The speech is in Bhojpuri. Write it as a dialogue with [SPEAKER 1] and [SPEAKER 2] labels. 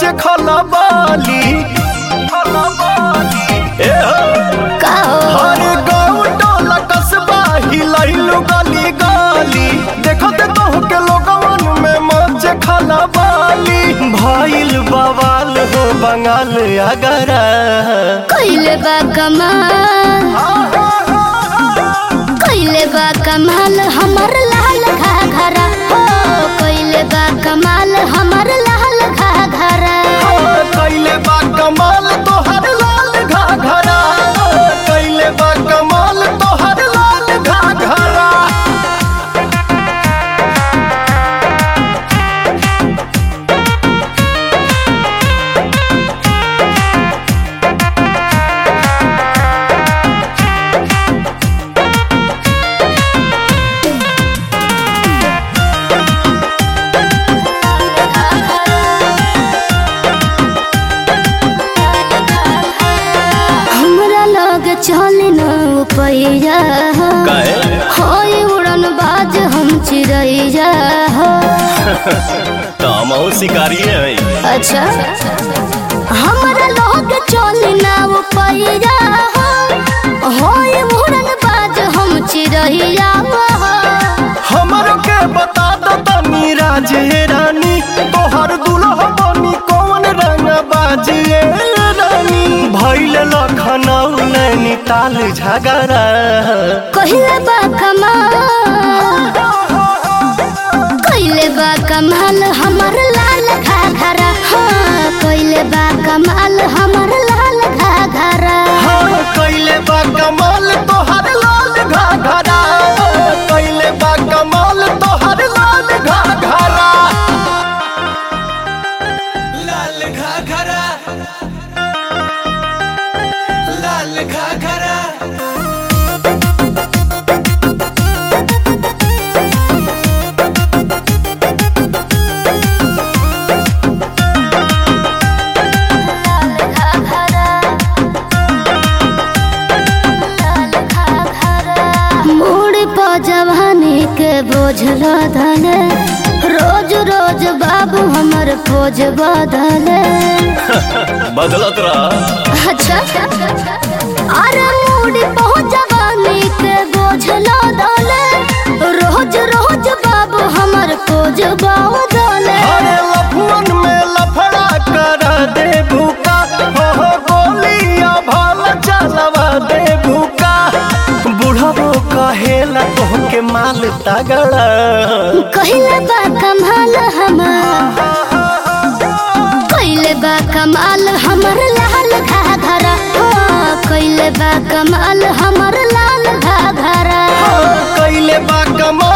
[SPEAKER 1] खलबाली ए हो
[SPEAKER 2] का हो
[SPEAKER 1] हर गाँव टोला कस्बा हिलैलु गली गली देखत कहू के लोगवन में मच खलबाली भइल बवाल हो बंगाल अगरा
[SPEAKER 2] कइले बा कमाल कइले बा कमाल हमर लाल घाघरा हो कइले बा कमाल हमर लाल घाघरा
[SPEAKER 1] कैले बा कमाल तोहर लाल घाघरा कैले बा कमाल तोहर लाल घाघरा
[SPEAKER 2] हमरा लग चल न पैया होय उड़न बाज हम चिड़ैया हो
[SPEAKER 1] तामो शिकारी है
[SPEAKER 2] अच्छा हमरा लग चल न पैया हो होय उड़न बाज हम चिड़ैया हो
[SPEAKER 1] हमरो के बता दो तनी राजे रानी तोहर दुल्हा बनी कौन रंग बाजिए रानी भैल लखनऊ नैनीताल झगड़ा
[SPEAKER 2] कहिले बा कमाल कहिले बा कमाल हमर लाल घाघरा हाँ कहिले बा कमाल हमर लाल घाघरा
[SPEAKER 1] हाँ कैले बा कमाल तोहर लाल घाघरा कैले बा कमाल तोहर लाल घाघरा लाल घाघरा लाल घाघरा
[SPEAKER 2] मोड़ पर जवानी के बोझ लदले रोज रोज बाबू हमर पोज बदले
[SPEAKER 1] बदलत रहा
[SPEAKER 2] अच्छा अरे मोड़ पर जवानी के बोझ लदले रोज रोज बाबू हमर पोज बदले
[SPEAKER 1] अरे लफुअन में लफड़ा कर दे भूका हो हो गोलियां भाल चलवा दे भूका बुढ़बो कहेला तोहके माल तगड़ा
[SPEAKER 2] कहिले बा कमाल हमार कहिले बा कमाल हमर लाल घाघरा हो कहिले बा कमाल हमर लाल घाघरा
[SPEAKER 1] कैले बा कमा